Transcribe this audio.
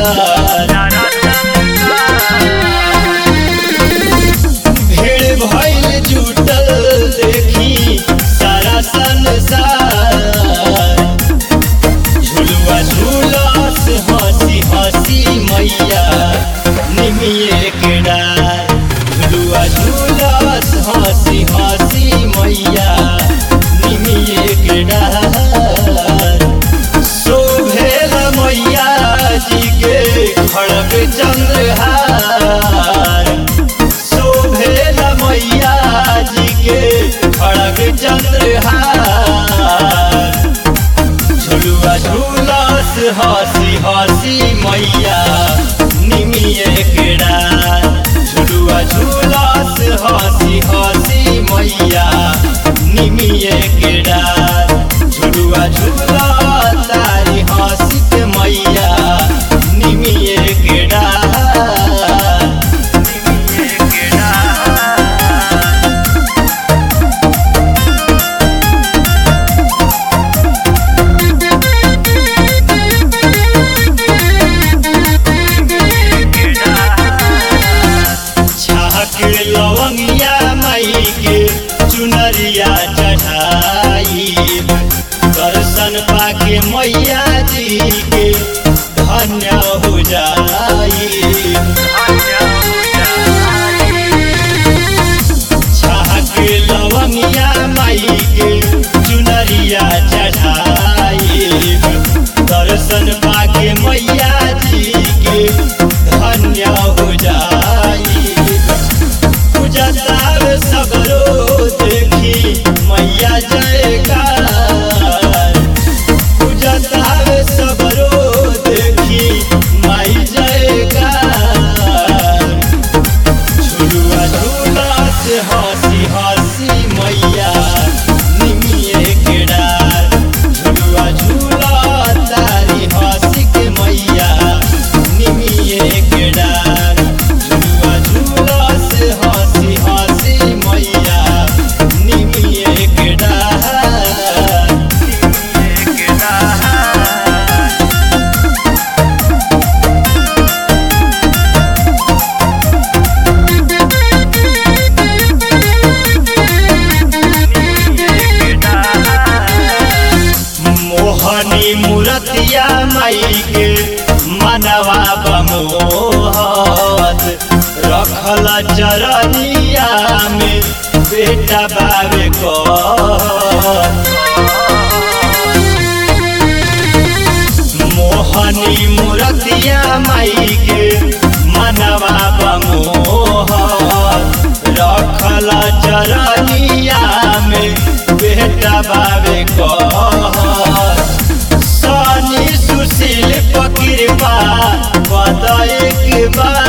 भीड़ भइल जुटल देखी सारा संसार झुलुआ झुलस हंसी हंसी मैया निमिये के डार झुलुआ झुलस हंसी हंसी मैया निमिये के डार शोभेल मैया जी के खड़ग चंद्रहार शोभेल मैया जी के खड़ग चंद्रहार झुलुआ झुलस हंसी हंसी मैया निमिये के डार झुलुआ झुलस हंसी हंसी मैया निमिये के डार झुलुआ झुला तारी हंसी के मैया निमिये के डार निमिये के डार छाक लवंगिया माई के चुनरिया चढ़ाई दर्शन पाके मैया जी के धन्य हो जाई छाक लवंगिया माई के चुनरिया चढ़ाई दर्शन पाके मैया जी के धन्य हो जाई पूजतार सगरो देखी मैया जयकार पूजतार सगरो देखी माई जयकार झुलुआ झूला से हंसी हंसी मैया निमिये के डार झुलुआ झूला तारी हंसी के मैया निमिये के डार झुलुआ झूला से हंसी हंसी मैया निमिये के डार निमिये के डार मोहनी मूरतिया माई के मनवा बमोहत रखल चरनिया में बेटा बाबे को मोहनी मूरतिया माई के मनवा बमोहत रखल चरनिया में बेटा बाबे कहत सनी सुशील पकिरबा बदय के बा